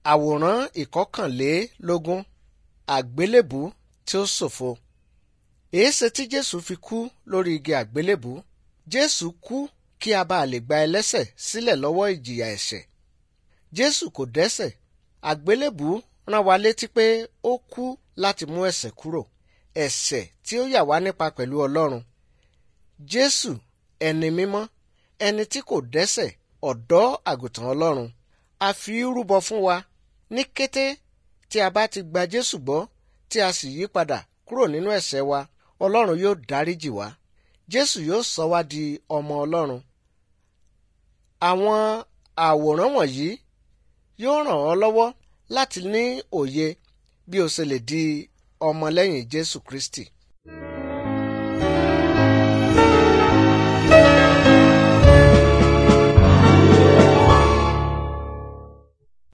àwòrán ìkọkànlélógún àgbélébù tí ó ṣòfo èéṣe tí jésù fi kú lórí igi àgbélébù jésù kú kí a bá lè gba ẹlẹ́ṣẹ̀ sílẹ̀ lọ́wọ́ ìjìyà ẹ̀ṣẹ̀ jésù kò dẹ́ṣẹ̀ àgbélébù rán wa létí pé ó kú láti mú ẹ̀ṣẹ̀ kúrò ẹ̀ṣẹ̀ tí ó yà wá nípa pẹ̀lú ọlọ́run jésù ẹni mímọ́ ẹni tí kò dẹ́ṣẹ̀ ọ̀dọ́ àgùntàn ọlọ́run a fi í rúbọ fún wa ní kété tí a bá ti gba jésù gbọ́ tí a sì yí padà kúrò nínú ẹ̀ṣẹ̀ wa ọlọ́run yóò dáríjì wá jésù yóò sọ wá di ọmọ ọlọ́run àwọn àwòrán wọ̀nyí yóò ràn ọ́ lọ́wọ́ láti ní òye bí o ṣe lè di ọmọlẹ́yìn jésù kristi